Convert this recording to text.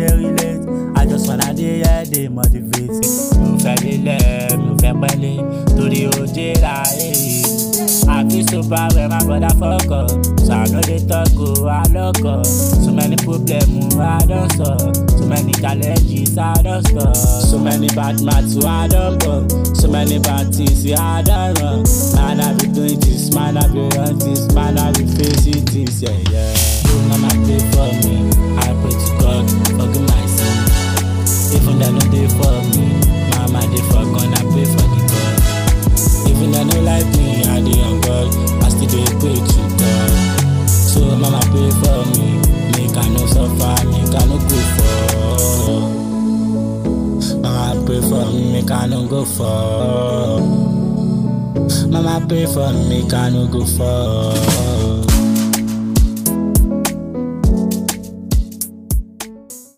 dey relate. I just wanna dey here dey motivate. Mi ò fẹ́ lélẹ̀, mi ò fẹ́ pẹ́lẹ́, torí ó jẹ́ láyé. I feel so bad when my brother fuck up. So I know they talk, oh, I lock up. So many problems, I don't solve. So many challenges, I don't stop. So many bad maths, I don't bump. So many bad things, yeah, I don't run. Man, I be doing this, man, I be on this, man, I be facing this, yeah, yeah. You mama pray for me, I pray to God, forgive my sin. Even though no dey for me, mama dey for God, I pray for the God. Even though no like me, I dey on God, I still dey pray to God. So mama pray for me, make I no suffer, make I no go for. Mama pray for me, make I no go for. Mama pray for me, make I no go for.